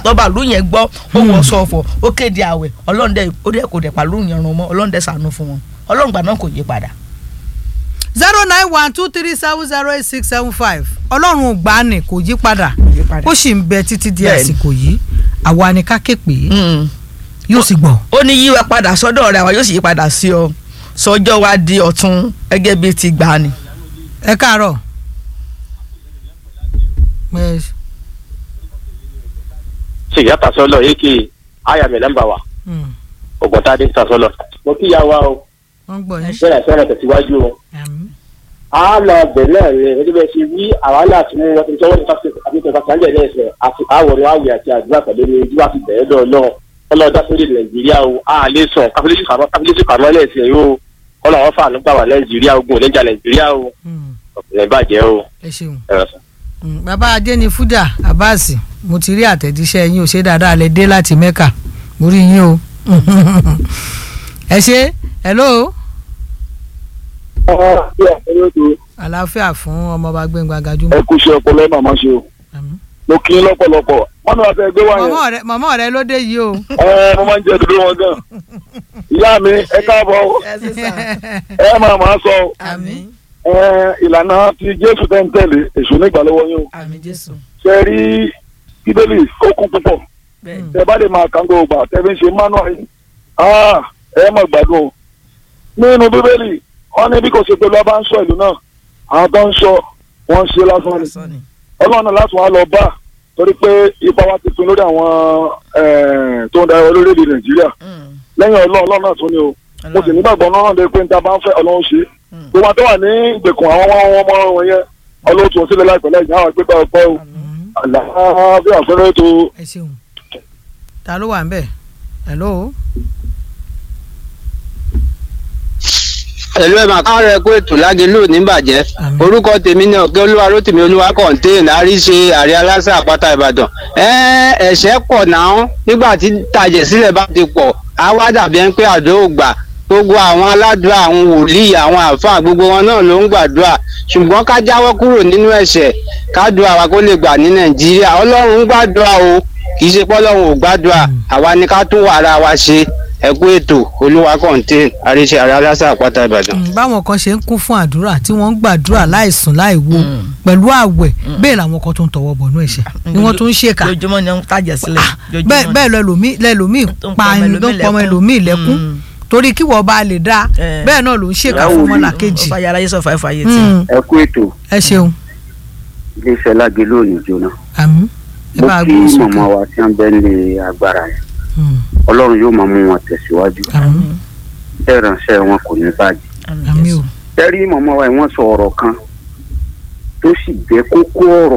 tó bá lù yẹn gbọ́ ó wọ sọ̀fọ̀ ó kéde àwẹ̀ ọlọ́run dẹ̀ ó dẹ̀ kò dẹ̀ pàlú yẹn rún mọ́ ọlọ́run dẹ̀ sànú fún wọn ọlọ́run gbà náà kò yí padà. zero nine one two three seven zero eight six seven five ọlọ́run ò gbà ní kò yí padà yí padà. ó sì ń bẹ títí di Bẹ́ẹ̀ni. àsìkò yìí àwa ni ká ké pè é yóò sì gbọ́. ó ní yíwá padà sọ́dọ̀ rẹ̀ àwa yóò sì yí padà sí ọ sọjọ́ wa di ọ̀tun gẹ́gẹ́ bíi ti gbà ni. ẹ káàárọ̀. Ẹ- ṣèyá tasọlọ èkì ayàmì nọ́mbà wa mm, ògùntàdé tasọlọ. mo kí ya wa o wọ́n gbọ́ yín. bẹ́ẹ̀ sẹ́nà tẹ̀síwájú o. Àmín. a lọ bẹ̀ náà ni ẹni bẹ́ẹ̀ ṣe wí àwa náà ti mú wọn ti sọ́wọ́n ní fásitì àti ìtọ́ka sáńjẹ̀ ní ẹ̀sẹ̀ àti àwọ̀rọ̀ àwẹ̀ àti àdúrà pẹ̀lú ní ojú àti bẹ̀rẹ̀ lọ náà ọlọ́dà sórí nàìjíríà o a lè sàn káfílẹ́sì kàmọ́ káfílẹ́sì kàmọ́ lẹ́sẹ̀ yìí o kọ́nà wọn fà nígbà wà nàìjíríà ogun oníjà nàìjíríà o Mm, ọ̀pẹ̀lẹ̀ bàjẹ́ o ẹ ṣeun. ẹ̀rọ sàn. Mm, bàbá adé ni fúdà abasi mo ti rí àtẹ̀jíṣẹ́ yín ò ṣe dáadáa lẹ dé láti mẹ́kà mo rí yín o ẹ ṣe hello àlàáfíà fún ọmọọba gbẹ̀ngàn gajúmọ̀. ẹ kú iṣẹ́ ọpọlọ ẹ màmá ṣe o Àmín. mo kí n lọ́pọ̀lọpọ̀ wọn náà fẹ́ gbé wá yẹn mọ̀mọ́ rẹ mọ̀mọ́ rẹ ló dé yìí o. ẹ mo máa ń jẹ dúdú wọn gan ìyá mi ẹ káàbọ̀ o. ẹ máa máa sọ o. àmín ẹ ìlànà ti jésù tẹ́ ń tẹ̀lé èṣù nígbà lọ́wọ́ yín o àmín jésù ṣe rí bíbélì ó kún púpọ̀ bẹ́ẹ̀ tẹ bá lè máa kàn gbogbo gbà tẹ fi ń ṣe manual yìí ah ẹ mọ̀ gbádùn o nínú bíbélì wọn ní bí kò ṣe pé lọ́ba ń sọ ìlú náà àwọn tó ń sọ wọ́n ń ṣe lásán ni sọ ni ọlọ́run náà láti wá lọ bá torí pé ipa wa ti pin lórí àwọn eh, tó ń darí orílẹ̀-èdè nàìjíríà Mm, lẹ́yìn ọlọ́run ọlọ́run náà tún ni o mo sì nígbàgbọ́ náà náà lè pé níta bá ń fẹ́ ọlọ́run ṣe Mm. gbogbo àti wà ní ìgbèkùn àwọn ọmọ ọmọ wọn yẹn ọlọ́run tún sílẹ̀ láìpẹ́ lẹ́yìn àwọn ìgbéga ọ̀pọ̀ o Mm, àlàáfíà fẹ́rẹ́ tó ẹ ṣeun ta ló wà ń bẹ̀ hello. pẹ̀lú ẹ̀ máa káwọn rẹ̀ kó ètò lágẹ̀lú níbàjẹ́ Àmín. orúkọ tèmi ní ọ̀kẹ́ olúwa rótìmí olúwa kọ̀ǹtéènì àríṣe àrí aláṣẹ àpáta ìbàdàn ẹ̀ ẹ̀ṣẹ̀ pọ̀ náà nígbà tí tàjẹ̀ sílẹ̀ bá ti pọ̀ á wá dàbí ẹni pé àdó ò gbà gbogbo àwọn aládùúrà àwọn wòlíì àwọn àáfàá gbogbo wọn náà ló ń gbàdúrà ṣùgbọ́n ká jáwọ́ kúrò nínú ẹ̀ṣẹ̀ kádùá wa kó lè gbà ní nàìjíríà ọlọ́run ń gbàdúrà o kì í ṣe pọ́lọ́run ò gbàdúrà àwa ni ká tún wàrà wa ṣe ẹ̀kú ètò olúwa kọ̀ǹtéènì àríṣe àrí aláṣẹ àpáta ìbàdàn. Mm, báwọn kan ṣe ń kún fún àdúrà tí wọ́n ń gbàdúrà láìsùn láìwo pẹ̀lú àwẹ̀ bẹ́ẹ̀ làwọn kan tó ń tọwọ́ bọ̀nú ẹ̀ṣẹ̀ ni wọ́n tún ń ṣèkà lójúmọ́ ni wọ́n ń tàjẹ̀ sílẹ̀ lójúmọ́ bẹ́ẹ̀ ni. bẹ́ẹ̀ lẹ́lòmíì lẹ́lòmíì Tó ń pa pọmọ ẹni tó ń pọmọ ẹlòmíì lẹ́kún Mm. torí kí wọ́n bá lè dá Eh. bẹ́ẹ̀ náà ló ń ṣèkà Ìyàwó fún mi. ọmọlàkejì ọba yàrá yé sọ fàáfàá yé tí. Mm, ẹ kú ètò ẹ ṣeun iléeṣẹ́ lágẹ̀lú òní jóná àmín ẹ mo bá kí gbé sókè màmá wa tí wọ́n bẹ́ ní agbára yẹn Mm, ọlọ́run yóò máa mú wọn tẹ̀síwájú àmín bẹ́ẹ̀ ránṣẹ́ wọn kò ní bàjẹ́. àmín o tẹ́rí màmá wa yìí wọ́n sọ ọ̀rọ̀ kan tó sì jẹ́ kókó ọ̀rọ̀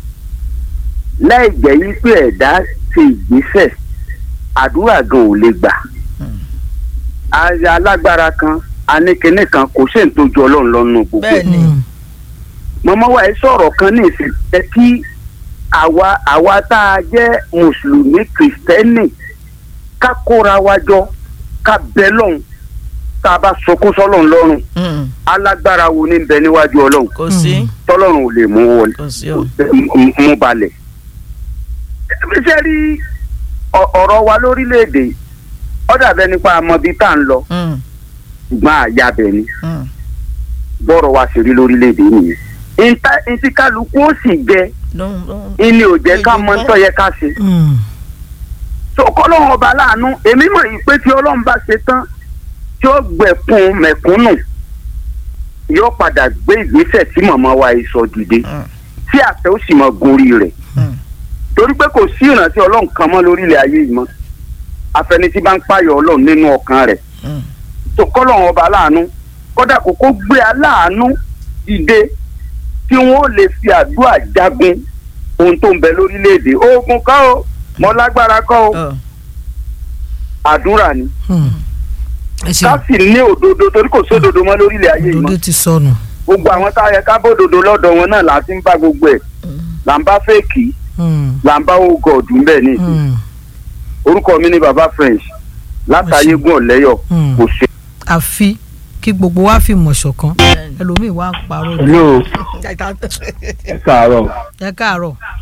láì jẹ́ yí pé ẹ̀dá ṣe ìgbésẹ̀ àdúrà gan ò lè gbà. aya alágbára kan anékiní kan kò sí ìtọ́jú ọlọ́run lọ́nu gbogbo. bẹ́ẹ̀ ni Mm, màmá wa yìí sọ̀rọ̀ kan ní ìsìn jẹ́ kí àwa àwa tá a jẹ́ mùsùlùmí kìrìsìtẹ́nì ká kóra wa jọ ká bẹ lọ́hùn tá a bá sọkún sọ́lọ́run lọ́rùn Mm, alágbára wo ní bẹ níwájú ọlọ́run kò sí tọ́lọ́run ò lè mú wọlé kò sí o. mú- mú balẹ̀. ṣé rí ọ- ọ̀rọ̀ wa lórílẹ̀‐èdè ó dàbẹ́ nípa àmọ́bí tá à ń lọ Mm, ṣùgbọ́n àyàbẹ̀ ni mm, bọ́rọ̀ wa ṣe rí lórílẹ̀‐èdè nìyẹn. ìta ìtí kálukú ó sì jẹ lóhun lóhun. ìní ò jẹ́ ká mọ tó yẹ ká ṣe. mm, tó kọ́lọ́run ọba láàánú èmi mọ̀ yìí pé tí ọlọ́run bá ṣe tán tí ó gbẹ̀kún mẹ̀kúnnù yóò padà gbé ìgbésẹ̀ tí màmá wa yìí sọ dìde Mm, tí àtẹ ó sì mọ gorí rẹ̀ mm, torí pé kò sí ìrántí ọlọ́run kan mọ́ lórílẹ̀ ayé yìí mọ́ afẹnití bá ń pààyàn ọlọ́run nínú ọkàn rẹ̀ mm. tó kọ́lọ́run ọba láàánú kódà kò kó gbé aláàánú dìde tí wọ́n lè fi àdúrà jagun ohun tó ń bẹ lórílẹ̀‐èdè oògùn kọ́ o mọ́ lágbára kọ́ o Ọ, àdúrà ni mm. ẹ ká ṣeun sì ní òdodo torí kò sódodo mọ́ lórílẹ̀ ayé yìí mọ́ òdodo ti sọnù gbogbo àwọn tá a yẹ ká bódodo lọ́dọ̀ wọn náà là ń ti ń bá gbogbo ẹ̀ là ń bá fèkì Mm, là ń bá ogọ̀ọ̀dù ń bẹ̀ ní ìsìn mm, orúkọ mi ni baba french látàyégún ọ̀lẹ́yọ̀ mm. kò ṣe. àfi kí gbogbo wa fi mọ̀ ṣọ̀kan ẹlòmíì wá ń parọ́ ni. hello ẹ káàárọ̀ ẹ káàárọ̀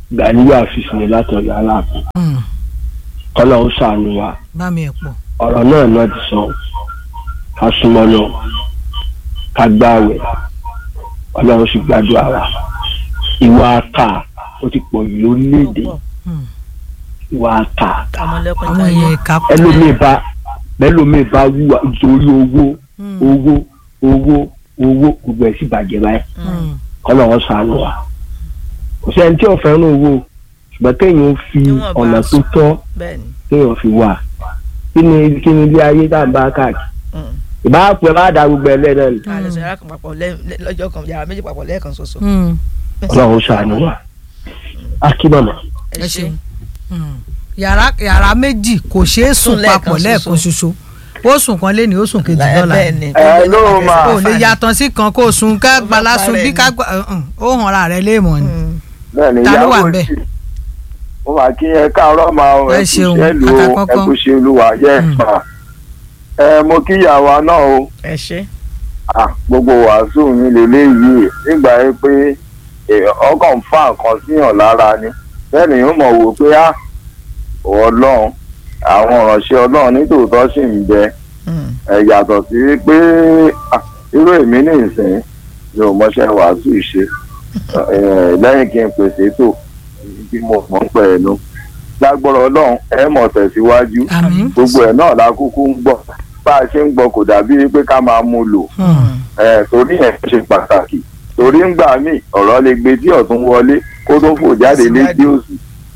Gàníyà àfìsì ni látọ̀yọ̀ aláàfin Mm. kọ́lá ó ṣàánú wa bá mi ẹ̀ pọ̀ ọ̀rọ̀ náà náà ti sọ ká súnmọ́ lọ ká gbáwẹ̀ ọlọ́run sì gbàdúrà wa ìwà àkà ó ti pọ̀ jù lórílẹ̀‐èdè Mm. ìwà àkà ọmọlẹ́kùn àwọn èèyàn ìka pọ̀ ẹlòmíì bá ẹlòmíì bá wúwa nítorí owó Mm. owó owó owó gbogbo ẹ̀ sì bàjẹ́ báyìí Mm. kọ́lọ́run ṣàánú wa kò sẹ́ni tí ò fẹ́ràn owó ṣùgbọ́n kéèyàn ó fi Níwọ̀n bá ọ̀nà tó sùn. tọ́ bẹ́ẹ̀ni kéèyàn fi wà kí ni kí ni ilé ayé tá à ń bá káàkiri ìbá pẹ́ bá da gbogbo ẹ̀ lẹ́nu ni àlẹ́ sọ yàrá kan papọ̀ lẹ́- lẹ́- lọ́jọ́ kan yàrá méjì papọ̀ lẹ́ẹ̀kan ṣoṣo. Mm. ọlọ́run ṣàánú wa akíbọ̀mọ̀ ẹ ṣeun Mm. yàrá yàrá méjì kò ṣeé sùn Sùn lẹ́ẹ̀kan papọ̀ lẹ́ẹ̀kan ṣoṣo ó sùn kan lé ní ó sùn kejì lọ́la bẹ́ẹ̀ni Ẹ ló máa. kò lè yàtọ̀ sí kan kó sùn ká Ó fẹ́ gbala sùn parẹ́ bí ni. ká gbà mm, ó hàn ra rẹ léèmọ̀ ni. bẹ́ẹ̀ ni Ta ló wà ìyàwó ńbẹ̀? sí mo máa kí ẹ káàárọ̀ máa ọ Ẹ ẹ kú ṣeun, iṣẹ́ lu o àkàkọ́kọ́. ẹ kú ṣe olúwa yẹ Mm. pa ẹ mo kí ìyàwó náà o ẹ ṣe Ah, gbogbo wàásù mi lélẹ́yìí nígbà yẹn pé eh, ọkàn fa nǹkan síyàn lára ni bẹ́ẹ̀ ni yóò mọ̀ wò pé á ọlọ́run àwọn ìránṣẹ́ ọlọ́run nítòótọ́ sì ń bẹ ẹ yàtọ̀ sí pé ah, irú èmi ní ìsìn mi ò mọṣẹ́ wàásù ṣe Eh, lẹ́yìn kí n pèsè tó bí mo mọ̀ ń pẹ̀ ẹnu lágbọ́rọ̀ ọlọ́run ẹ mọ̀ tẹ̀síwájú àmín. gbogbo ẹ̀ náà la kúkú ń gbọ́ bá a ṣe ń gbọ́ kò dàbí pé ká máa mú lò Mm. ẹ torí ẹ ṣe pàtàkì torí ńgbà míì ọ̀rọ̀ lè gbé tí ọ̀tún wọlé kó tó fò jáde létí òsì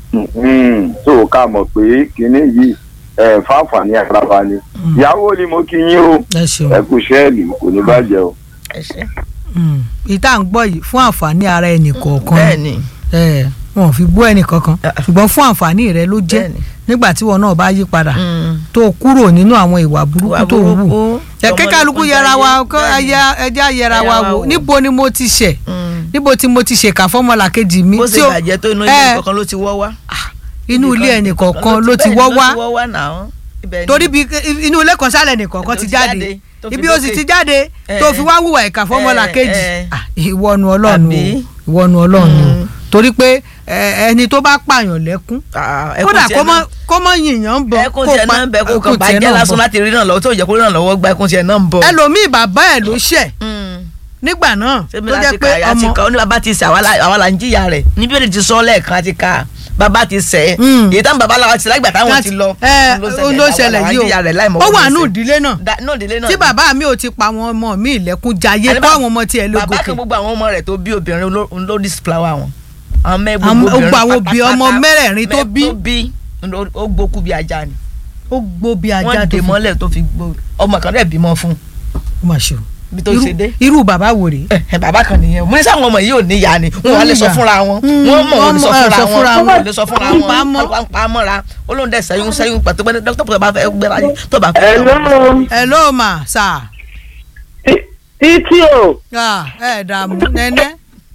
tó ká mọ̀ pé kinní yìí ẹ fáfàní àgbàbà ni ìyàwó ni mo kí yín o ẹ ṣeun. ẹ kú ṣẹ́ẹ̀lì kò ní bàjẹ́ o. ẹ ṣe Mm. ìta ń gbọ́ yìí fún àǹfààní ara ẹnì kọ̀ọ̀kan bẹ́ẹ̀ni ẹ wọn ò fi bú ẹnì kankan Ah. ṣùgbọ́n fún àǹfààní rẹ ló jẹ́ Bẹ́ẹ̀ni. nígbà tí wọn náà bá yí padà Mm. tó kúrò nínú àwọn ìwà Ìwà burúkú tó ń wù burúkú, ẹ̀kẹ́ kálukú ọmọlẹ́kùn yẹra wa jayé, kọ́ bẹ́ẹ̀ni. ẹja ẹja yẹra wa Yẹra wa wò wò. níbo ni mo ti ṣẹ̀ Mm. níbo tí mo ti ṣèkà fọ́mọlà kejì mi bó ṣe tí ó- bàjẹ́ tó inú ẹ, ilé kankan ló ti wọ́ wá. inú ilé ẹnì kọ̀ọ̀kan ló ti wọ́ wá ló ti wọ́ wá náà. Ibẹ̀ ni- torí bí inú ilé kan sálẹ̀ nìkọ̀ọ̀kan ti jáde tó fi ibi ó sì dókè. ti jáde Eh, tó fi wá wùwà ìkà fọ́mọlà eh, kejì eh. Ah, ìwọ́nu ọlọ́run o Àbí? ìwọ́nu ọlọ́run o Mm. torí pé eh, ẹni tó bá pààyàn lẹ́kún Ah, ẹkún kódà tiẹ̀ kó mọ náà- kó mọ yìnyín bọ ẹkún tiẹ̀ náà ń bẹ kó kàn ẹkún tiẹ̀ bàjẹ́ náà ń lásán bọ̀. láti rí náà lọ́wọ́ tó jẹ́ kó rí náà lọ́wọ́ gba ẹkún tiẹ̀ náà ń bọ̀. ẹlòmíì bàbá ẹ̀ ló ṣẹ̀ Mm. nígbà náà sẹ́mi tó jẹ́ láti pé kà á ti ọmọ kà ó ní bàbá ti sẹ̀ àwa la- àwa là ń jìyà rẹ̀ níbi ó lè ti sọ lẹ́ẹ̀kan ti kà bàbá ti sẹ̀ Mm. èyí táwọn bàbá làwọn ti lágbà táwọn ti lọ ẹ òun ló ṣẹlẹ̀ àwa là ń yìí jìyà rẹ̀ láì o mọ̀ ó wọ́n wà ti nù ṣẹ̀. ìdílé náà Da- náà ìdílé náà tí ni. bàbá mi ò ti pa àwọn ọmọ mi ìlẹ́kùn jayé Àní kó bá- àwọn ọmọ tiẹ̀ ló bàbá gòkè kan gbogbo àwọn ọmọ rẹ̀ tó bí obìnrin ló- ló disflower wọn àwọn mẹ Àwọn- gbogbo gbogbo àwọn obìnrin òbí ọmọ pátápátá, mẹ́rẹ̀ẹ̀rin tó mẹ- bí. tó bí ló- ó gbókú bí ajá ni ó gbó bí ajá wọ́n tó dè fi mọ́lẹ̀ tó fi gbó ọmọ kan rẹ̀ bímọ fún ó mà ṣe o bí tó Irú- ṣe dé irú bàbá wo rèé ẹ ẹ, bàbá kan nìyẹn mo ní sáwọn ọmọ yìí ò níyà ni wọn wà lè sọ níyà. fúnra wọn Mm, wọn mọ wọn lè sọ wọ́n mọ̀, ẹ, sọ fúnra fúnra wọn wọn. wọn lè sọ fúnra Wọ́n wọn pa á mọ́. wọn pa á mọ́ra olóhùn dẹ̀ sẹ́yún sẹ́yún pàtó pé dókítà pé bá fẹ́ gbéra yìí tó bá fẹ́. Hello. ẹ ló mà sà Tí- títí o Ah, ẹ dààmú nẹ́nẹ́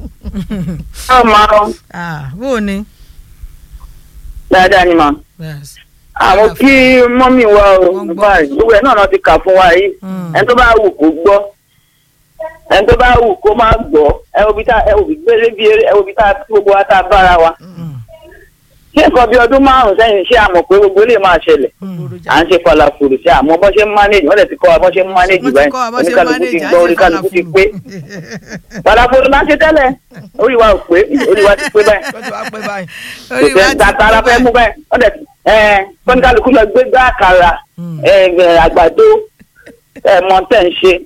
ọmọ Ah, bó o ní. dáadáa ni mà Yes. àwọn kí mọ́mì wa o Wọ́n gbọ́. báyìí gbogbo ẹ̀ náà náà ti kà fún wa yìí Mm. ẹni tó bá wù kó gbọ́ ẹni tó bá wù kó má gbọ́ ẹ wo bí tá ẹ wo bí gbélé bí eré ẹ wo bí tá gbogbo wa tá a bára wa ṣé nǹkan bí ọdún márùn sẹ́yìn ṣé àmọ̀ pé gbogbo lè máa ṣẹlẹ̀ à ń ṣe falafolo ṣe àmọ́ bọ́n ṣe ń manage wọ́n dẹ̀ ti kọ́ wa bọ́n ṣe ń manage Wọ́n ti báyìí kọ́ wa bọ́n ṣe ń oníkálukú ti manage, à ń gbọ́ ṣe oníkálukú ti falafolo. pé falafolo máa ń ṣe tẹ́lẹ̀ orí wa ò pé orí wa ti pé báyìí wọ́n ti wá pẹ́ báyìí. kò Orí wa sẹ́ ti tatara pé fẹ́ mú báyìí wọ́n dẹ̀ ẹ̀ kọ́níkálukú lọ gbé gbá àkàrà Mm. ẹ̀ ẹ̀, àgbàdo ẹ̀ mọ̀ tẹ̀ ń ṣe.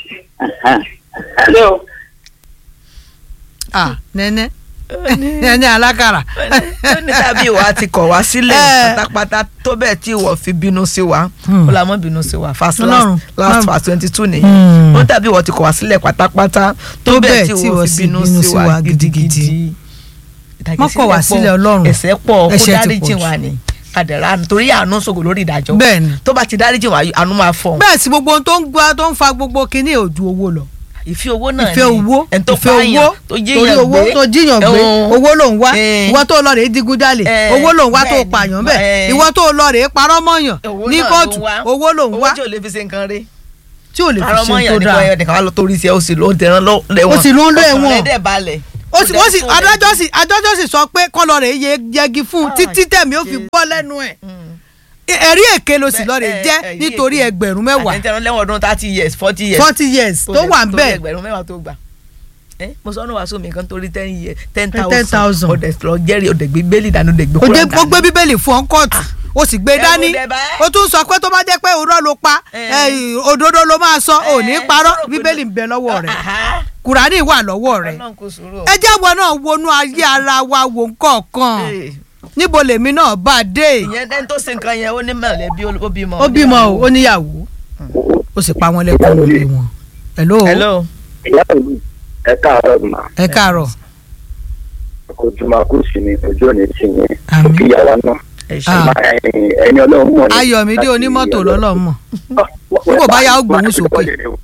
ṣé o Ah, nẹ́nẹ́ nẹ́nẹ́ alákàrà. ó ní tàbí ìwà ti kọ̀ wá sílẹ̀ Eh. pátápátá tó bẹ́ẹ̀ tí ìwọ fi bínú sí wa Hmm. ó la mọ́ bínú sí wa fast Ọlọ́run, last last Ọlọ́run. fast twenty two nìyẹn Hmm. ó tàbí ìwọ ti kọ̀ wá sílẹ̀ pátápátá tó bẹ́ẹ̀ tí ìwọ fi bínú sí wa gidigidi. Má kọ̀ wá sílẹ̀, Ọlọ́run. ẹ̀ṣẹ̀ pọ̀ kó Ẹ̀ṣẹ̀ ti dáríjì pọ̀ wa jù. ni kàdẹ̀rà torí àánú sògò lórí ìdájọ́ Bẹ́ẹ̀ni. tó bá ti dáríjì wa àánú máa fọ̀ bẹ́ẹ̀ sì gbogbo ohun tó ń gbá tó ń fa gbogbo kinní ò ju owó lọ. ìfẹ́ owó náà ìfẹ́ owó ẹni tó ìfẹ́ pààyàn owó tó torí jíyàn owó gbé tó jíyàn gbé ẹ̀hún. owó ló ń wá Eh. ìwọ tó lọ rèé digunjalè Eh, owó ló ń wá tó bẹ́ẹ̀ni, pààyàn bẹ́ẹ̀ eh. ìwọ tó lọ rèé parọ́ mọ́yàn Owó ní náà ló kóòtù ń wá. owó ló ń wá owó tí ò lè fi ṣe nǹkan rí tí ò lè fi àrọ ṣe mọ́yàn tó nìkan dáa ẹ̀yọ nìkan wà lọ torí sí ẹ ó sì ló ń tẹran lẹ́wọ̀n Ó sì ló ń lọ ẹ̀wọ̀n. ọkàn rẹ̀ dẹ̀ balẹ̀ ó sì wọ́n sì adájọ́ sì adájọ́ sì sọ pé kọ́ lọ rè é yẹgi fún un Ah, títí tẹ̀mí ó fi Jésù. bọ́ lẹ́nu ẹ̀ ẹ̀rí èké ló sì lọ rè é jẹ́ nítorí ẹgbẹ̀rún mẹ́wàá àtẹ̀tẹ̀ lẹ́wọ̀n ọdún thirty years forty years forty years tó wà ń torí bẹ̀ ẹgbẹ̀rún mẹ́wàá tó gbà ẹ mo sọ ọ́nà wàásù mi kan torí ten years ten Ten thousand. thousand ọ̀dẹ̀ lọ jẹ́rìí ọ̀dẹ̀ gbé bẹ́ẹ̀lì dànù ọ̀dẹ̀ gbé ó kúrò dé- ó gbé bíbélì fún ọ kóòtù ó sì gbé Ẹ dání wo dẹ̀ bá. ó tún sọ pé tó bá jẹ́ pé òró ló pa Eh. ẹ, òdodo ló máa sọ ò ní Eh, parọ́ sọ̀rọ̀ pé- bíbélì ń bẹ lọ́wọ́ rẹ̀ Aha. kùránì wà lọ́wọ́ rẹ̀ Ọlọ́run kò sùúrù o. ẹ jáwọ́ náà wọnú ayé ara wa wò nǹkan Eh, níbo lèmi náà bá a dé ìyẹn ẹni tó ṣe nǹkan yẹn ó ní mọ̀lẹ́bí ó bímọ. ó bímọ o ó níyàwó ó sì pa wọn lẹ́kọ̀ọ́ nílé wọn hello hello. ìyá ìlú ẹ káàárọ̀ mà ẹ káàárọ̀ ojúmọ́ kò sí ní ojú òní tì yín Àmín. kí ìyàwó náà ẹ ṣe. Ah. ẹni ọlọ́run mọ̀ ní. ayọ̀mídé onímọ́tò lọ́lọ́mọ̀ Nígbà bá yá ó gbóhùn sókè.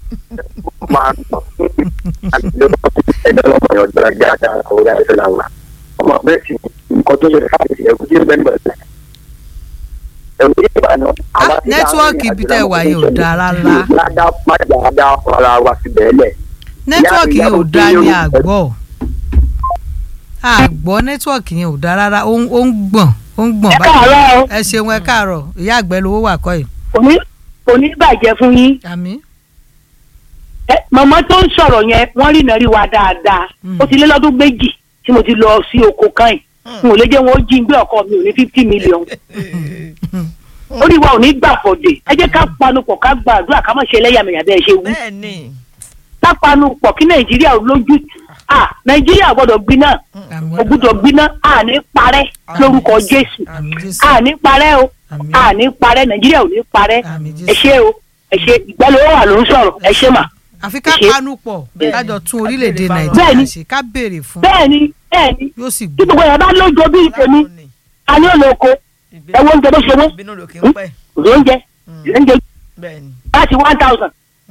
ẹni ọlọ́run yóò gbọ́dọ̀ jẹ́ àdá ọ̀rẹ́ àìsàn làwà ọmọ bẹ́ẹ̀ sì nǹkan tó ṣẹlẹ̀ káàkiri ẹ̀kú tí ó bẹ́ẹ̀ bẹ̀rẹ̀ ẹ̀rù yìí bá náà. Ah, nẹ́tíwọ́ọ̀kì ibi tẹ́ ẹ wà yìí ò dáa rárá. ládàá májà dá ara wa sí bẹ́ẹ̀ lẹ̀. nẹ́tíwọ́ọ̀kì yẹn ò ìyá- dáa ní ìyá- àgbọ̀ àgbọ̀ nẹ́tíwọ́ọ̀kì yẹn ò dáa rárá ó ń ó ń gbọ̀n ó ń gbọ̀n ẹ káàárọ̀ o ẹ ṣeun ẹ káàárọ̀ ìyá àgbẹ̀ lówó wà kọ́ yìí òní òní bàjẹ́ fún yín àmì ẹ mọ̀mọ́ tó ń sọ̀rọ̀ yẹn wọ́n rí nàrí wa dáadáa Mm. ó ti lé lọ́dún méjì tí mo ti lọ sí oko kan yìí n ò lè jẹ́ wọn ó jí gbé ọkọ mi ò ní fifty million orí wa ò ní gbà fọ̀dé ẹ jẹ́ ká panupọ̀ ká gbàdúrà ká má ṣe ẹlẹ́yàmẹ̀yà bẹ́ẹ̀ ṣe wú bẹ́ẹ̀ ni. ká panupọ̀ kí nàìjíríà ò lójú à nàìjíríà gbọ́dọ̀ gbiná àmì ò gbọ́dọ̀ gbiná à ní parẹ́ lórúkọ jésù àmì jésù à ní parẹ́ o àmì à ní parẹ́ nàìjíríà ò ní parẹ́ àmì ẹ jésù ṣé o ẹ ṣé ìgbàlówó wà ló ń sọ̀rọ̀ ẹ ṣé mà. àfi ká ṣe- panu pọ̀ Bẹ́ẹ̀ni. kájọ tún orílẹ̀-èdè Ká béèrè nàìjíríà fáwọn- ṣe ká béèrè fún bẹ́ẹ̀ni bẹ́ẹ̀ni yóò sì tí gbọ́ gbogbo yẹn bá lójó bíi tèmi a ní ònà oko ẹ wo oúnjẹ bó ṣe wọ́n ìbínú ló kì í pẹ́. oúnjẹ oúnjẹ bẹ́ẹ̀ ni. láti one thousand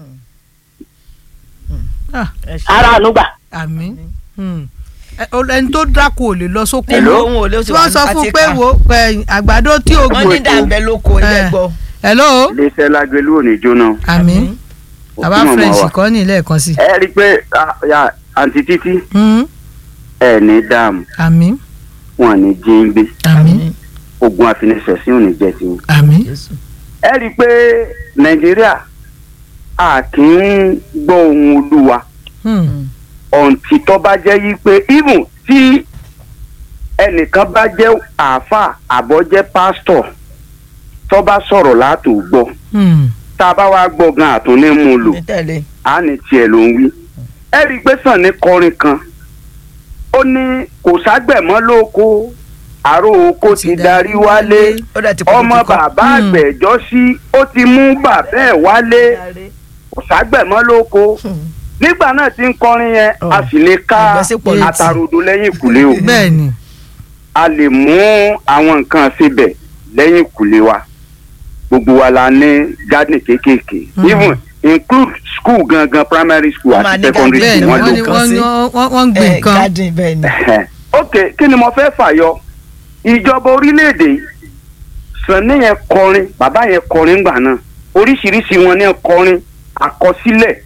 Ah, ẹ ṣe. ara ànúgbà. àmì Hmm. Ẹ- o- ẹni tó dáko ò lè lọ sóko Nílò mọ́. ohun ò lè ó ti tí wà wọ́n sọ fún àti un pé ká. wo ẹ, àgbàdo tí o wọ́n ní dàbẹ̀ lóko ilé Eh. gbọ́. hello iléeṣẹ́ lágbélú ò ní jóná. àmì bàbá Òkú màmá french wa. kọ́ ní lẹ́ẹ̀kan sí ẹ rí i pé ah, ya, àǹtí títí Hmm. ẹ ní dààmú àmì wọn ní jíǹgbé àmì ogun àfinisẹ̀sìn ò ní jẹ́ tiwọn. àmì Jésù. ẹ rí i pé nàìjíríà a kì í gbọ́ ohun olúwa Hmm. ọ̀ǹtì tó bá jẹ́ yí pé even tí ẹnìkan bá jẹ́ àáfàá àbọ̀ jẹ́ pásítọ̀ tó bá sọ̀rọ̀ látò gbọ́ Hmm. tá a bá wá gbọ́ gan àtúní mú un lò ní tẹ̀lé. á ní tiẹ̀ ló ń wí. ẹ rí i pé sàn ní kọrin kan ó ní kò ságbẹ̀mọ́ lóko àrò oko ti darí wálé ó dẹ̀ ti kú ọmọ kíkọ́. bàbá Hmm. àgbẹ̀jọ́ sí ó ti mú bàbá ẹ̀ wálé kò ságbẹ̀mọ́ lóko nígbà náà tí ń kọrin yẹn Oh. a sì lè ká Ìgbésípò létí. àtàròdo lẹ́yìn ìkùlé o bẹ́ẹ̀ ni a lè mú àwọn nǹkan síbẹ̀ lẹ́yìn ìkùlé wa gbogbo wa la ní garden kéékèèké Mhm. even include school gangan primary school Wọ́n máa àti ní secondary bẹ́ẹ̀ garden ni school wọ́n wọn ní lò kan wọ́n sí. ní- wọ́n wọ́n ń gbìn ẹ nǹkan garden bẹ́ẹ̀ ni. ok kí ni mo fẹ́ fàyọ ìjọba orílẹ̀-èdè yìí, Sànní yẹn kọrin bàbá yẹn kọrin gbà náà oríṣiríṣi wọn ní kọrin àkọsílẹ̀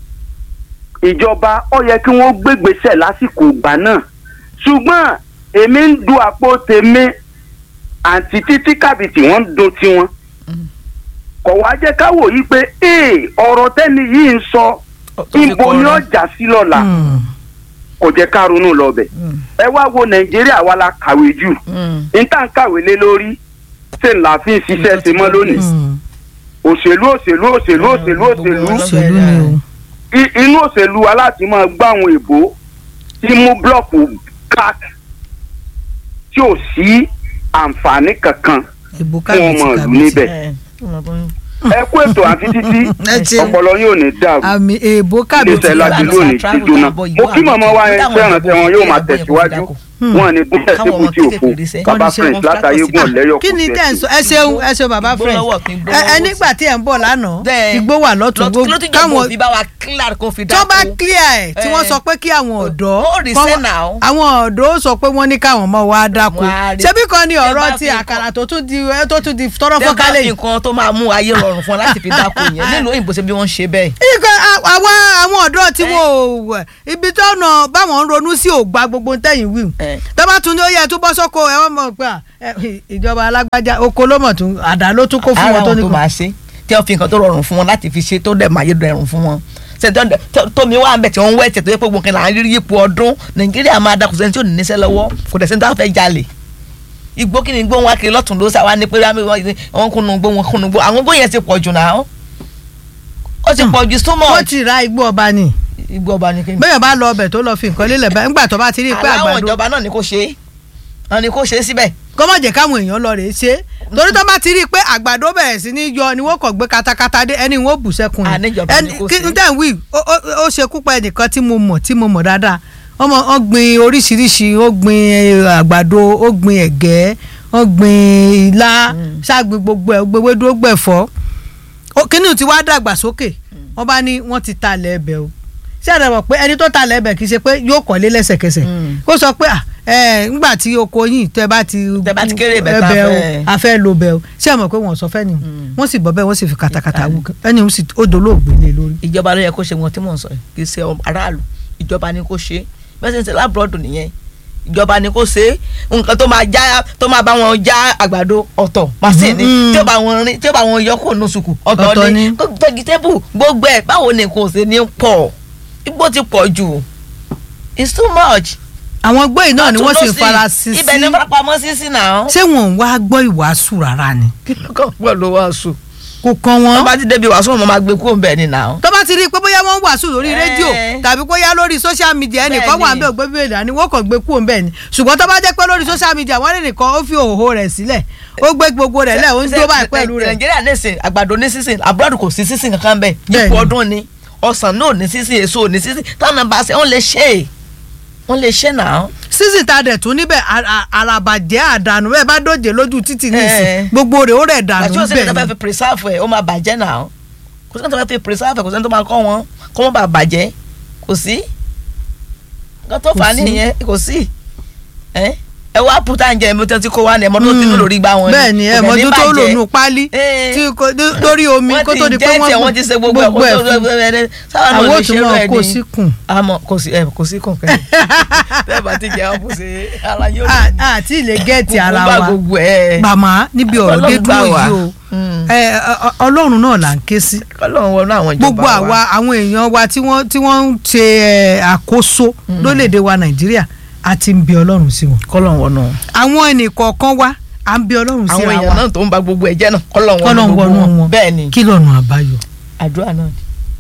ìjọba ó yẹ kí wọ́n gbégbèsè lásìkò ìgbà náà ṣùgbọ́n èmi ń du àpò tèmi àǹtí títí kàbìtì wọ́n ń do tiwọn kọ̀ wá jẹ́ ká wò yí pé ee ọ̀rọ̀ tẹ́ni yìí ń sọ Tó fi ibo ni kọrin. ó jà sí lọ́la Hmm. kò jẹ́ ká ronú lọ bẹ̀ Mm, ẹ wá wo nàìjíríà wa la kàwé jù mm. níta ń kàwé lé lórí ṣe ń la fi ń ṣiṣẹ́ ṣe mọ́ lónìí Hmm. òṣèlú òṣèlú òṣèlú òṣèlú gbogbo òṣèlú wọn lọ- òṣèlú ni o I- inú òṣèlú wa láti máa gbá àwọn èbó tí mú blọọkù cat tí ò sí àǹfààní kankan ìbò fún ọmọ kábíyèsí ìlú kábíyèsí níbẹ̀ ẹ ọmọ bọ́- ẹ kú ètò àfi títí ẹ ṣeun ọpọlọ yóò ní dàrú àmì èbò kábíyèsí iléeṣẹ́ láti Ìbàdàn lónìí travel jíjóná dábọ̀ ìwọ mo kí àmì màmá wa tó- yẹn táwọn fẹ́ràn ìbò tẹ́wọn yóò máa ìbò ìbò tẹ̀síwájú ìbò Hmm. wọn ní gúnlẹ̀ Káwọn ọmọ síbùtì òfo kéékèèké ríṣẹ́. bàbá Wọ́n ríṣẹ́, friends wọ́n látàyé fẹ́ gùn lẹ́yọ̀ kí ni tẹ́ ń sọ ẹ ṣeun ẹ ṣeun bàbá Igbó friend lọ́wọ́ kí n gbó ẹ ẹ lọ́wọ́ nígbà tí ẹ ń bọ̀ lánàá Bẹ́ẹ̀. igbó wà lọ́tún Lọ- gbó kí ló ti jọ̀bọ̀ káwọn bí bá wa clear kó fi tó dáko bá clear ẹ̀ tí wọ́n Eh. sọ pé kí àwọn ọ̀dọ́ Ó rí kọ́- sẹ́ now. àwọn ọ̀dọ́ sọ pé wọ́n ní káwọn ọmọ wa dáko Wọ́n á rí- ṣebí kan ni Tẹ́ ọ̀rọ̀ bá ti fi àkàrà tó tún di ẹ tó tún di tọrọ tẹ́ bá fọ́kálẹ̀ fi yìí. nǹkan tó máa mú ayé rọrùn fún ọ láti fi dáko yẹn nílùú òyìnbó ṣe bí wọ́n ṣe bẹ́ẹ̀. ikọ̀ àwọn àwọn ọ̀dọ́ tí wọ́n ò wẹ̀ ibi tó ọ̀nà báwọn ń ronú sí ògbà gbogbo tẹ̀yìn wíwù Eh. tó bá tún ní ó yẹ tó bọ́ sóko ẹ wọ́n mọ̀ pé à, ẹ, ìjọba alágbájá oko ló mọ̀ tún àdá ló tún kó fún ara wọn tó wọn ní tó kó. máa ṣe tí wọ́n fi nǹkan tó rọrùn fún wọn láti fi ṣe tó dẹ̀ máa yé rọrùn fún wọn ṣètò tómi wà ń bẹ̀ tí wọ́n ń wẹ̀ tẹ̀ tó yẹ pé gbogbo nǹkan là ń rí yípo ọdún nàìjíríà máa da kò sẹ́ni tí ò ní níṣẹ́ lọ́wọ́ kò dẹ̀ sẹ́ni tó fẹ́ jalè igbó kí ni igbó wọn kiri lọ́tún ló sá wa ní pé wọ́n kúnnu igbó wọn kúnnu igbó àwọn igbó yẹn ti pọ̀ jù náà ó ti pọ̀ jù so wọ́n much ti ra igbó ọba ni igbó ọba ni kí ni. bẹ́ẹ̀ bá lọ ọbẹ̀ tó lọ fi nǹkan lélẹ̀ bá ńgbà tó bá ti rí i pé aláwọ̀ àgbàdo ìjọba náà ni kò ṣe é wọn ni kò ṣe é síbẹ̀ kó má jẹ́ káwọn èèyàn lọ rèé ṣe torí tó bá ti rí i pé àgbàdo bẹ̀rẹ̀ sí ní yọ ni wọ́n kàn gbé katakata dé ẹni wọ́n bù sẹ́kùn À, níjọba ni kò kí sí. n tẹ̀ ń wí ó- ó ó ṣe kúpa ẹnìkan tí mo mọ̀ tí mo mọ̀ dáadáa ọmọ ó gbin oríṣiríṣi ó gbin eh, àgbàdo ó gbin ẹ̀gẹ́ ó gbin ilá ṣáàgbin gbogbo ẹ̀ gbogbo ewédú ó gbẹ̀fọ́ Ó- kíní ti wá dàgbà sókè wọ́n bá ní wọ́n ti talẹ̀ ẹbẹ̀ o ṣé ẹ̀rọ mọ̀ pé ẹni tó talẹ̀ ẹbẹ̀ kì í ṣe pé yóò kọ́lé lẹ́sẹ̀kẹsẹ̀ Mm. kó sọ pé à, ẹ ńgbà tí oko yìí tẹ bá ti Tẹ́ bá ti kéré ibẹ̀ tá a ẹbẹ̀ o fẹ́. a fẹ́ lo bẹ̀ o ṣé ẹ mọ̀ pé wọ́n sọ fẹ́ nìyẹn Mm. wọ́n sì bọ́ bẹ́ẹ̀ wọ́n sì fi katakata wú ẹni ó sì ó dolóògbé lé lórí. ìjọba ló yẹ kó ṣe wọn tí mò ń sọ yìí kì í ṣe ọmọ aráàlú ìjọba ni kó ṣe bẹ́ẹ̀ sì ń ṣe lábúròdù nìyẹn ìjọba ni kó ṣe nǹkan tó máa já tó máa bá wọn já àgbàdo ọ̀tọ̀ màsíìnì Mhm. tí ó bá wọn rin tí ó bá wọn yọ kó nù sùkù Ọ̀tọ̀ ọ̀tọ̀ ni. ni vegetable gbogbo ẹ̀ báwo ni kò ṣe ní pọ̀ igbó ti pọ̀ jù it's too much. àwọn gbóyè náà ni wọ́n sì ń Àtúnlọ́sì, fara sí sí ibẹ̀ ni farapamọ́ sí sí náà. ṣé wọn ò wá gbọ́ ìwàásù rárá ni kí ló kàn pọ̀ ló wàásù. kò kàn wọ́n wọ́n bá ti débi wàásù wọn máa gbé kúrò ń bẹ̀ ni náà. tó bá ti rí i pé bóyá wọ́n ń wàásù lórí Eh. rédíò tàbí bóyá lórí social media ẹnìkan Bẹ́ẹ̀ni. wà ń bẹ̀ ògbé bíbélì dání wọ́n kàn gbé kúrò ń bẹ̀ ni ṣùgbọ́n tó bá jẹ́ pé lórí social media wọ́n lè nìkan ó fi òhòhò rẹ̀ sílẹ̀ ó gbé gbogbo rẹ̀ lẹ̀ ó ń dó báyìí pẹ̀lú rẹ̀ nàìjíríà ní ìsìn àgbàdo ní sísìn abúlọ́dù kò sí sísìn kankan bẹ́ẹ̀ Bẹ́ẹ̀ni. ipò ọdún ni ọsàn náà ní sísìn èso ò ní sísìn táwọn bá ṣe wọ́n lè ṣe é wọ́n lè ṣe náà. sísì ta dẹ̀ tún níbẹ̀ àràbàjẹ́ àdànù bẹ́ẹ̀ bá dòjé lójú títì nísìn Eh. gbogbo rẹ̀ ó rẹ̀ dànù àti òsèlè tó fẹ́ bẹ́ẹ̀ fi preserve ẹ̀ ó máa bàjẹ́ náà kò sẹ́ni tó fẹ́ fi preserve ẹ̀ kò sẹ́ni tó máa kọ́ wọn kó wọ́n bá bàjẹ́ kò sí nǹkan tó Kò fà á sí. nìyẹn kò sí ẹ ẹ wá pútà ń jẹ ẹ̀mí tó ti kó wá ní ẹ̀mọ́ tó ti ní lórí gbá wọn bẹ́ẹ̀ ni ẹ kò dẹ̀ ní mọ́jú tó bàjẹ́. lò nù pálí Eh. tí kò lórí omi kó tó di pé wọ́n ti jẹ́ wọ́n tiẹ̀ wọ́n ti ṣe gbogbo ẹ̀ kó tó fún sáwọn náà àwọn lè òtún ṣe náà rẹ̀ kó ni síkùn àmọ́ kò sí ẹ kò sí kàn kẹ́yìn bẹ́ẹ̀ bá ti jẹ́ ọ́ bó ṣe ara yóò À- àti ilé gẹ́ẹ̀tì ara gbogbo wa gbogbo ẹ̀ màmá níbi ọ̀rọ̀ dé Ọlọ́run gbà dúró wá. yìí o Mm. ẹ, ọ- ọ- ọlọ́run náà là ń ké sí Ọlọ́run wọnú àwọn ìjọba gbogbo àwa àwọn èèyàn wa tí wọ́n tí wọ́n ń ṣe ẹ, àkóso lórílẹ̀‐èdè wa nàìjíríà a ti ń bẹ ọlọ́run sí wọn kọ́lọ́run wọnú àwọn ẹnìkọ̀ọ̀kan wa à ń bẹ ọlọ́run sí àwọn ra èèyàn wa náà tó ń ba gbogbo ẹ̀jẹ̀ náà kọ́lọ́run kọ́lọ́run wọnú wọnú gbogbo wọn wọn bẹ́ẹ̀ ni kí lọ́nà àbáyọ. àdúrà náà ni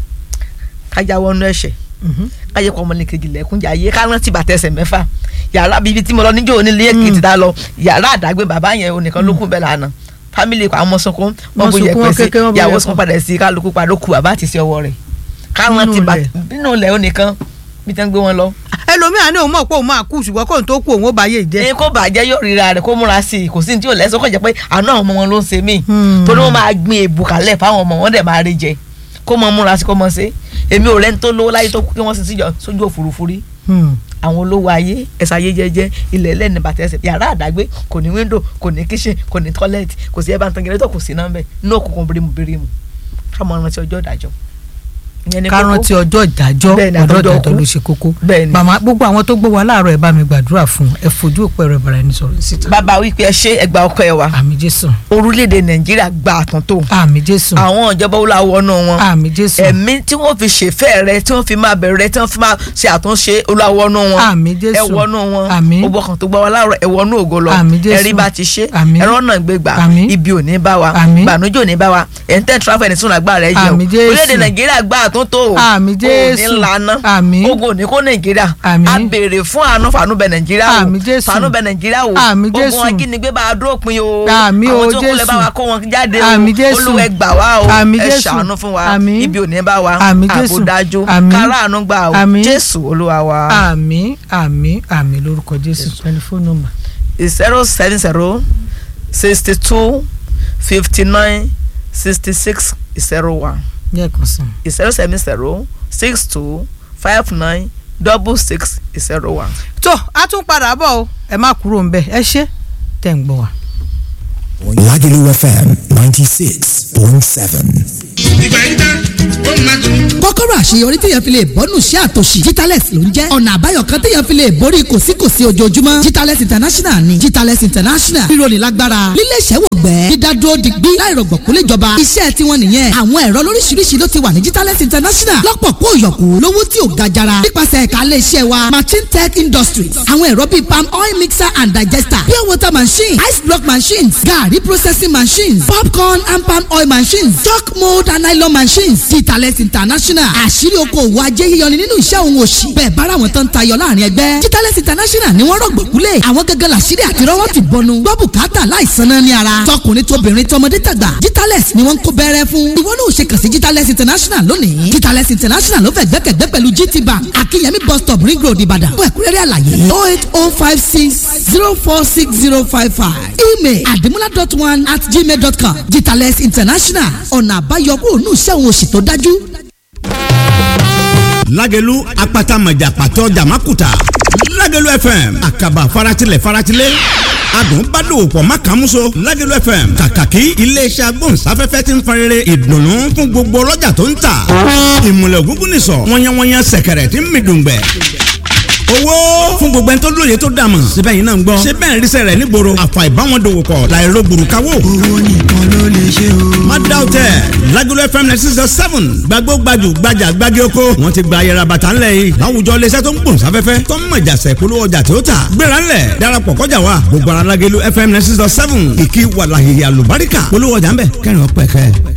kájà wọnú ẹ̀ṣẹ̀ káyé kọ́ ọmọnìkejì lẹ́kúnjà ayé ká rántí bàtẹ́ ẹsẹ̀ mẹ́fà yàrá bíbí tí mo lọ níjọ́ onílé èkìtì tá lọ yàrá àdágbé bàbá yẹn onìkan ló kún bẹ́ẹ̀ lánàá fámìlì àwọn ọmọ sunkún wọn Wọ́n bu sunkún, yẹpẹ wọ́n sí kékeré, wọ́n bu ìyàwó yẹpẹ. sunkún padà sí kálukú padà ó kú bàbá àti sí ọwọ́ rẹ̀ ká Nínú rántí ilẹ̀. bàtẹ́ nínú ilẹ̀ onìkan bí tẹ́ ń gbé wọn lọ. ẹlòmíràn ní òun mọ̀ pé òun máa kú ṣùgbọ́n kóun tó kú òun ó bá yé jẹ́ ní kó bàjẹ́ yóò ríra rẹ̀ kó múra sí i kò sí ní tí yóò lẹ́sọ̀ kó jẹ́ pé àánú àwọn ọmọ wọn ló ń ṣe mí Hmm. torí wọ́n máa gbin èbù kalẹ̀ fáwọn ọmọ wọn dẹ̀ máa rí jẹ kó mọ múra sí kó mọ ṣe èmi ò rẹ́ni tó lówó láyé tó kú kí wọ́n sì síjọ sójú òfurufú rí Hmm. àwọn olówó ayé ẹ̀sà ayé jẹ́jẹ́ ilẹ̀ ẹlẹ́ni bàtẹ́ ẹsẹ̀ yàrá àdágbé kò ní wíńdò kò ní kíṣìn kò ní tọ́lẹ́ẹ̀tì kò sí ẹ̀bá ntangẹ̀rẹ́tọ̀ kò sí nọ́mbẹ̀ ní òkùnkùn bírímù bírímù ká mọ rántí ọjọ́ ìdájọ́ ìyẹn ni ká kókó. rántí ọjọ́ ìdájọ́ Bẹ́ẹ̀ ni, ọjọ́ àtọjọ́ ìdájọ́ kú. ló ṣe kókó Bẹ́ẹ̀ ni. màmá gbogbo àwọn tó gbọ́ wa láàárọ̀ ẹ bá mi gbàdúrà fún ẹ fojú òpó ẹ̀rọ ìbára ẹni sọ̀rọ̀ síta bàbá wípé ẹ ṣe ẹgbà ọkọ ẹ wa àmì jésù orílẹ̀-èdè nàìjíríà gba àtúntò àmì jésù àwọn ìjọba wọlé wọnú wọn àmì jésù ẹ̀mí tí wọ́n fi ṣèfẹ́ rẹ tí wọ́n fi máa bẹ̀rẹ̀ rẹ tí wọ́n fi máa ṣe àtúnṣe olúwawọ́nú wọn Àmín Jésù. ẹ̀wọ́nú wọn Àmín. gbogbo ọkàn tó gbọ́ wa láàárọ̀ ẹ̀wọ́nú ògo lọ Àmín Jésù. ẹ̀rí bá ti ṣe Àmín. ẹ̀rọ náà gbégbà Àmín. ibi ò ní bá wa Àmín. gbànújò ò ní bá wa ẹ̀ńtẹ́ tráfẹ̀ ní sún àgbà rẹ jẹun Àmín Jésù. orílẹ̀-èdè nàìjíríà gbà àtúntò àtúntò Àmín Jésù. òní lana Àmín. ogun òní kó nàìjíríà Àmín. a béèrè fún àánú fàánú bẹ nàìjíríà wò Àmín Jésù. fàánú bẹ nàìjíríà wò Àmín Jésù. ogun ajínigbé bá a dópin o Àmín o àwọn tó kúnlẹ̀ Jésù. bá wa kó wọn jáde Àmín o Jésù. olúwẹ̀ gbà wá o Àmín ẹ Jésù. ṣàánú fún wa Àmín. ibi òní bá wa Àmín Jésù. àbò dájú Àmín. káràánú gbà o Àmín. jésù olúwa wa àmín àmín àmín lórúkọ jésù tẹlifóònù nọ́mbà. zero seven zero sixty two fifty nine sixty six zero one lẹ́ẹ̀kan sí i. zero seven zero six two five nine double six zero one. tó a tún padà bọ̀ o ẹ má kúrò ń bẹ̀ ẹ ṣé tẹ̀ ń gbọ́ wa. Lagelu FM 96.7. ìgbà yìí tán ó máa tún. kọ́kọ́rọ́ àṣeyọrí téèyàn fi lè bọ́nù sí àtòṣì Jitales ló ń jẹ́ ọ̀nà àbáyọ kan téèyàn fi lè borí kòsíkòsí ojoojúmọ́ Jitales International ni Jitales International rírọ̀lì lágbára lílé iṣẹ́ wọ̀gbẹ́ dídádúró digbí láìrọ̀gbọ̀kú léjọba iṣẹ́ tiwọn nìyẹn àwọn ẹ̀rọ lóríṣiríṣi ló ti wà ní Jitales International lọ́pọ̀ kó yọ̀kú lówó tí ò ga jara nípasẹ̀ ẹ̀ka ilé iṣẹ́ wa Machine Tech Industries àwọn ẹ̀rọ bíi palm oil mixer and digester pure water machine ice block machines garri processing machines popcorn and palm oil machines chalk mold and nylon machines Jitales International àṣírí okòwò ajé yíyọni nínú iṣẹ́ òun òṣì bẹ́ẹ̀ bára àwọn tó ń tayọ láàrin ẹgbẹ́ Jitales International ni wọ́n rọ̀gbọ̀kúlẹ̀ àwọn gẹ́gẹ́ làṣírí àti rọ́wọ́ ti bọnu gbọ́ bùkátà láìsan náà ní ara tọkùnrin tóbìnrin tọmọdé tàgbà Jitales ni wọ́n ń kó bẹ́rẹ́ fún ìwọ náà ò ṣe kàn sí Jitales International lónìí Jitales International ló fẹ́ gbẹ́kẹ̀gbẹ́ pẹ̀lú GT Bank Akínyẹmí bus stop ring road Ìbàdàn fún ẹ̀kúnrẹ́rẹ́ àlàyé oh eight oh five six zero four six zero five five email adimula dot one at gmail dot com Jitales International ọ̀nà àbáyọ kúrò ní iṣẹ́ òun òṣì tó dájú. lágẹ̀lú apata mọ̀jà pàtó jàmákùtà lágẹ̀lú fm àkàbà faratilẹ̀ faratilẹ̀ adùn bá dòwò pọ̀ má kàn múso lágẹ̀lú fm kàkàkí iléeṣẹ́ agbóhùnsáfẹ́fẹ́ ti ń farere ìdùnnú fún gbogbo ọlọ́jà tó ń tà ìmùlẹ̀ ògúngún nìsọ̀ wọ́nyẹ́wọ́nyẹ́ sẹ̀kẹ̀rẹ̀ tí ń mi dùngbẹ̀ owó fún gbogbo ẹni tó lóye tó dàmọ̀ síbẹ̀ yìí náà ń gbọ́ ṣé bẹ́ẹ̀ ríṣẹ́ rẹ̀ nígboro àfà ìbáwọn dòwò pọ̀ láìro gbùrùkáwò. owó nìkan ló lè ṣe o. má dá o tẹ Lagelu FM ninety six point seven gbàgbó gbajù gbajà gbági oko wọn ti gba ayẹra bàtà ńlẹ̀ yìí láwùjọ iléeṣẹ́ tó ń gbòòn sáfẹ́fẹ́ tó ń mọ̀jà sẹ̀kúlú ọjà tó tà gbéra ńlẹ̀ darapọ̀ kọjá wa gbogbo ara Lagelu FM ninety six point seven ìkí wàlàhìyà lùbáríkà polówó ọjà ńbẹ kẹrin ọpẹ kẹ.